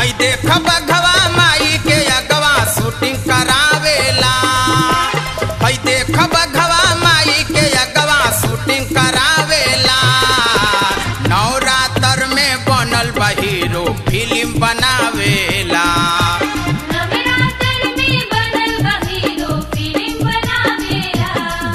हई देख बघवा माई के अगवा शूटिंग करावेला हई देख बघवा माई के अगवा शूटिंग करावेला नवरात्र में बनल बा हीरो फिल्म बनावेला नवरात्र में बनल बा हीरो फिल्म बनावेला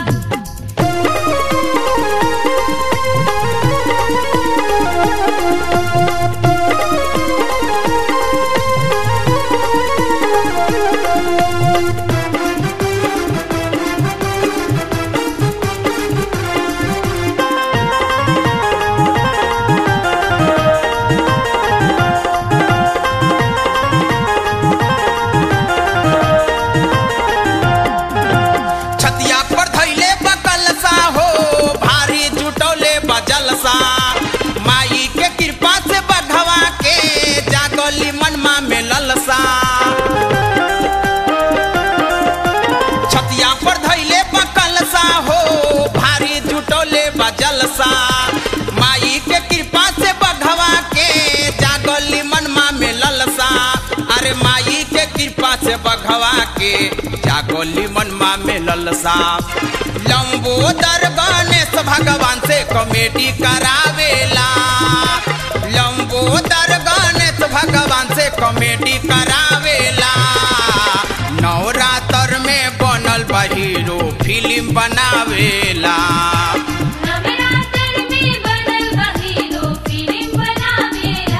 छतिया पर धैले बकलसा हो भारी जुटौले बजलसा माई के कृपा से बघवा के जागली मनमा में ललसा छतिया पर धैले बकलसा हो भारी जुटौले बजलसा माई के कृपा से बघवा के जागली मनमा में ललसा अरे माई के कृपा से बघवा के जागली मनमा में ललसा लंबोदर गणेश भगवान से कॉमेडी करावेला लंबोदर गणेश भगवान से कॉमेडी करावेला नवरात्र में बनल बा हीरो फिल्म बनावेला नवरात्र में बनल बा हीरो फिल्म बनावेला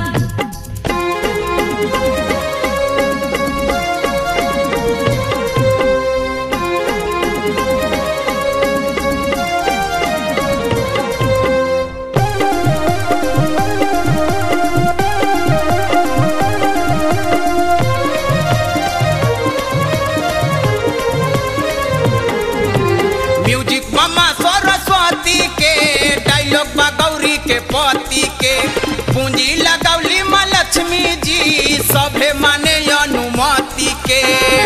म्यूजिक मम्मा सरस्वती के डायलॉग बा गौरी के पति के पूंजी लगौली माँ लक्ष्मी जी सभे माने अनुमति के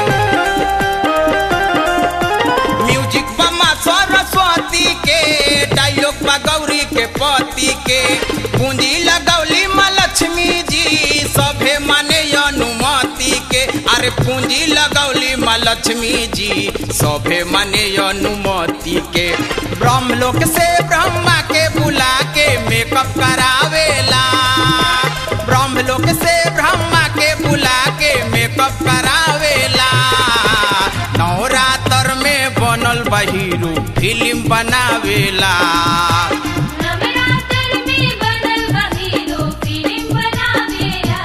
म्यूजिक मम्मा सरस्वती के डायलॉग बा गौरी के पति के पूंजी लगौली माँ लक्ष्मी जी सभे माने अनुमति के अरे पूंजी लगौली माँ लक्ष्मी जी सभे माने अनुमति के ब्रह्मलोक से ब्रह्मा के बुला के मेकअप करावेला ब्रह्मलोक से ब्रह्मा के बुला के मेकअप करावेला नवरात्र में बनल बा हीरो फिल्म बनावेला नवरात्र में बनल बा हीरो फिल्म बनावेला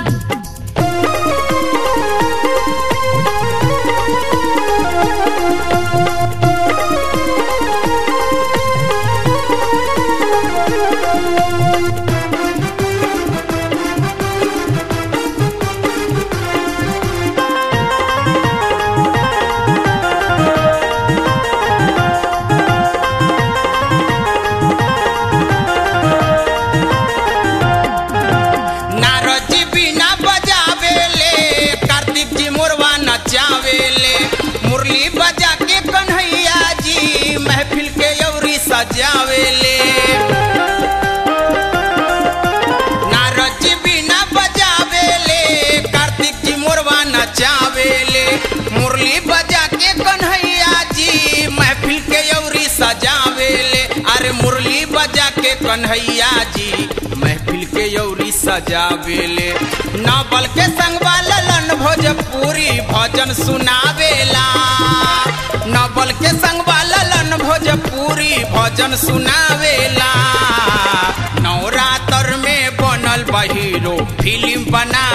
नारद जी बिना बजावेले कार्तिक जी मोरवा नचावेले मुरली बजा के कन्हैया जी महफिल के यौरी सजावेले नारद जी बिना बजावेले कार्तिक जी मोरवा नचावेले मुरली बजा के कन्हैया जी महफिल के यौरी सजावेले अरे मुरली बजा के कन्हैया जी महफिल के यौरी सजावेले नावल के संगवा ललन भोजपुरी भजन सुनावेला नावल के संगवा ललन भोजपुरी भजन सुनावेला नवरात्र में बनल बा हीरो फिल्म बना